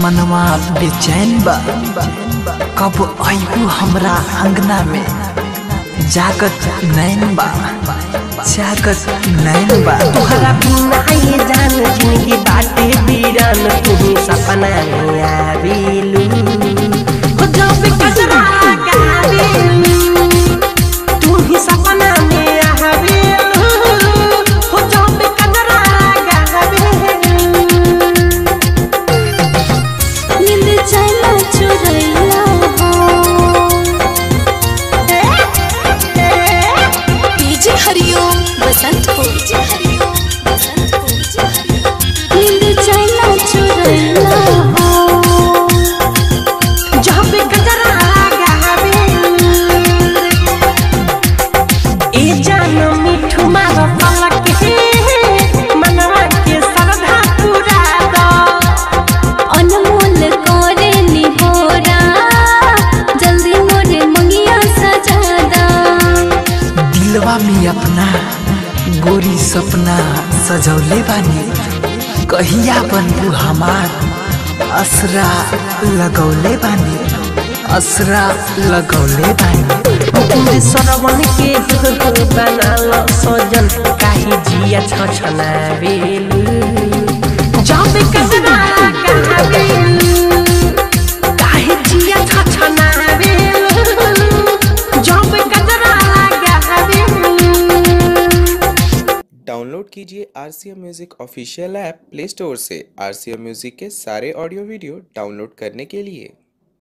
मनवा बेचैन बा कब आयु हमरा अंगना में जागत नैन बा जागत नैन बा तोहरा बिना ये जान जिंदगी बाटे बीरान तू सपना में आवेलू हो जब कजरा गावेलू तू ही सपना में आवेलू हो जब कजरा गावेलू नींद चला चुरैया डीजे हरिओम बसंत को डीजे हरिओम बसंत को डीजे हरिओम नींद चला चुरैया जब कजरा गावेलू ए जान मिठू मार पलक हे मनवा के श्रद्धा पूरा दो अनमोल करे निहोरा जल्दी मोरे मंगिया सजादा दिलवा में अपना गोरी सपना सजौले बानी कहिया बनबू हमार असरा लगौले बानी असरा लगौले बानी पूरे सरवन के बनाल सजन काहे जिया छछनावेलु जब कजरा गावेलु काहे जिया छछनावेलु जब कजरा गावेलु डाउनलोड कीजिए R C M music official app Play Store से आर सी एम म्यूज़िक के सारे ऑडियो वीडियो डाउनलोड करने के लिए